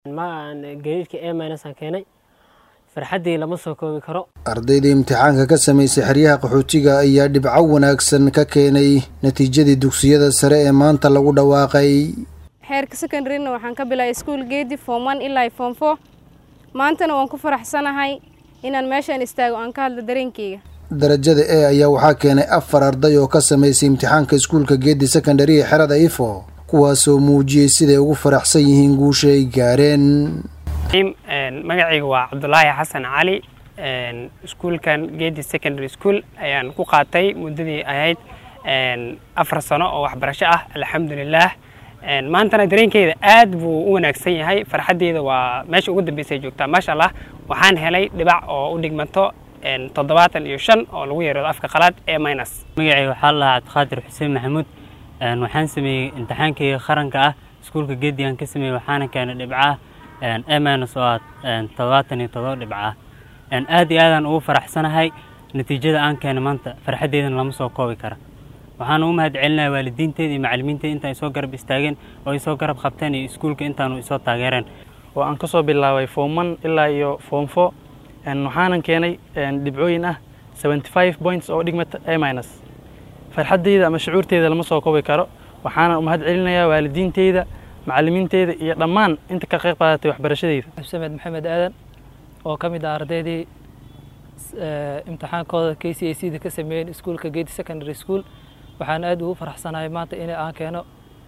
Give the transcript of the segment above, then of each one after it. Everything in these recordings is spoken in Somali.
gariirka e minusaan keenay farxaddii lama soo koobi karo ardayda imtixaanka ka samaysay xeryaha qaxootiga ayaa dhibco wanaagsan ka keenay natiijadii dugsiyada sare ee maanta lagu dhawaaqay xeerka secondaryna waxaan ka bilaabay iskuol geedi form one ilaa form four maantana waan ku faraxsanahay inaan meeshaan istaago aan ka hadlo dareenkeyga darajada e ayaa waxaa keenay afar arday oo ka samaysay imtixaanka iskuulka geedi secondary ee xerada ifo kuwaasoo muujiyey siday ugu faraxsan yihiin guusha ay gaareen magacayga waa cabdulaahi xasan cali iskuulkan geedi secondary school ayaan ku qaatay muddadii ahayd afar sano oo waxbarasho ah alxamdulilaah maantana dareenkeyda aad buu u wanaagsan yahay farxaddeeda waa meesha ugu dambeysay joogtaa maasha allah waxaan helay dhibac oo u dhigmato toddobaatan iyo shan oo lagu yeerado afka qalaad ee minus magacayga waxaa la lahaa cabdiqaadir xuseen maxamuud waxaan sameeyey imtixaankayga qaranka ah iskuulka geedigan ka sameeyey waxaana keenay dhibcaah e minus oo ah toddobaatan iyo todoba dhibcaah aad iyo aadaan ugu faraxsanahay natiijada aan keenay maanta farxaddeedana lama soo koobi kara waxaan ugu mahad celinaya waalidiinteeda iyo macallimiinteeda inta ay soo garab istaageen oo ay soo garab qabteen iyo iskuulka intaanu isoo taageereen oo aan ka soo bilaabay form one ilaa iyo form four waxaanan keenay dhibcooyin ah seventy five points oo dhigmata a minus farxaddeyda ama shucuurteeda lama soo koobi karo waxaana u mahad celinayaa waalidiinteyda macallimiinteyda iyo dhammaan inta ka qayb qaadatay waxbarashadeyda xusaamed maxamed aadan oo ka mid ah ardaydii imtixaankooda k c a c da ka sameeyeen iskuulka geedi secondary school waxaan aad ugu faraxsanahay maanta in aan keeno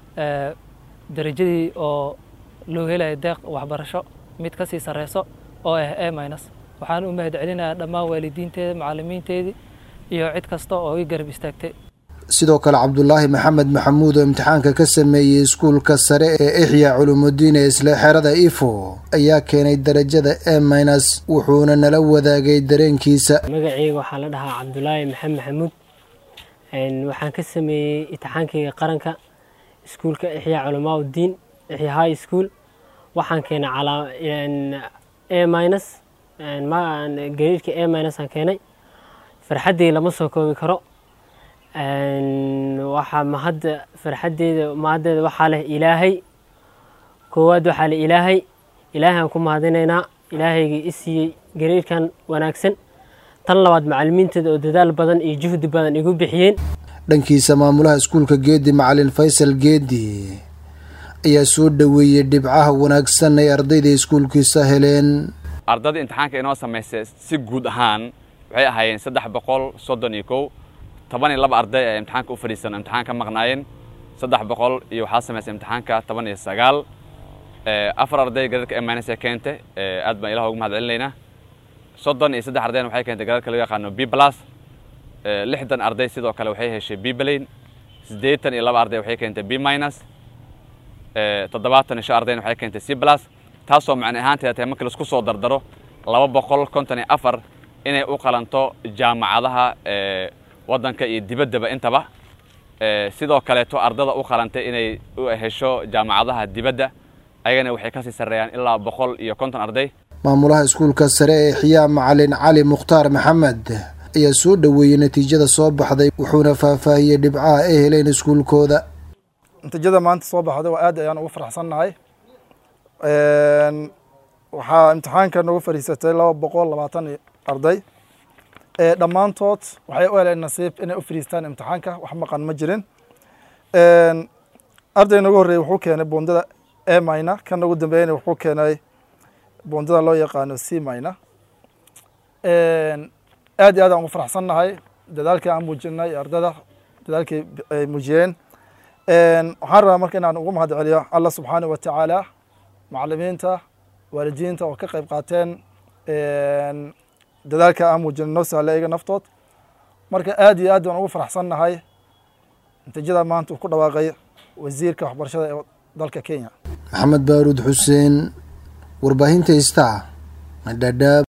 darajadii oo loo helayo deeq waxbarasho mid kasii sareyso oo ah a minus waxaan u mahad celinayaa dhammaan waalidiinteeda macallimiinteedii iyo cid kasta oo i garab istaagtay sidoo kale cabdulaahi maxamed maxamuud oo imtixaanka ka sameeyey iskuulka sare ee ixyaa culumudiin ee isla xerada ifo ayaa keenay darajada e minus wuxuuna nala wadaagay dareenkiisa magaceyga waxaa la dhahaa cabdulaahi maxamed maxamuud waxaan ka sameeyey imtixaankayga qaranka iskuulka ixyaa culamaa uddiin ixyaa high school waxaan keenay a minus gariirka a minus aan keenay farxaddii lama soo koobi karo waxaa mahadda farxaddeeda mahaddeeda waxaa leh ilaahay koowaad waxaa leh ilaahay ilaahay aan ku mahadinaynaa ilaahaygii i siiyey gariirkan wanaagsan tan labaad macallimiinteeda oo dadaal badan iyo juhdi badan igu bixiyeen dhankiisa maamulaha iskuulka geedi macalin faysal geedi ayaa soo dhoweeyey dhibcaha wanaagsan ay ardayda iskuulkiisa heleen ardada imtixaanka inoo samaysay si guud ahaan waxay ahaayeen saddex boqol soddon iyo kow toban iyo laba arday ee imtixaanka u fadhiisan imtixaan ka maqnaayeen saddex boqol iyo waxaa samaysay imtixaanka toban iyo sagaal afar arday garaadka emanes ee keentay aad baan ilaah ugu mahad celinaynaa soddon iyo saddex ardayna waxay keentay garaadka lagu yaqaano b plus lixdan arday sidoo kale waxay heshay b blain siddeetan iyo laba arday waxay keentay b minus toddobaatan iyo shan ardayna waxay keentay c plus taasoo macne ahaanteeda tahay markii laisku soo dardaro laba boqol konton iyo afar inay u qalanto jaamacadaha waddanka iyo dibaddaba intaba sidoo kaleeto ardada u qalantay inay hesho jaamacadaha dibadda ayagana waxay kasii sarreeyaan ilaa boqol iyo konton arday maamulaha iskuulka sare ee xiyaa macalin cali mukhtaar maxamed ayaa soo dhoweeyey natiijada soo baxday wuxuuna faahfaahiyey dhibcaha ay heleen iskuulkooda natiijada maanta soo baxday waa aad ayaan ugu faraxsannahay waxaa imtixaanka nagu fadhiisatay laba boqol labaatan arday dhammaantood waxay u heleen nasiib inay u fadhiistaan imtixaanka wax maqan ma jirin arday nagu horreeyey wuxuu keenay bundada e mina kan nagu dambeeyana wuxuu keenay bundada loo yaqaano c mina aad iyo aad aan ugu faraxsannahay dadaalkii aan muujinay ardada dadaalkii ay muujiyeen waxaan rabaa marka inaan ugu mahad celiyo allah subxaanahu wa tacaala macallimiinta waalidiinta oo ka qayb qaateen dadaalka aan muujinay noo sahla iyaga naftood marka aad iyo aad baan ugu faraxsannahay natiijada maanta uu ku dhawaaqay wasiirka waxbarashada ee dalka kenya maxamed baaruud xuseen warbaahinta ista madhadhaab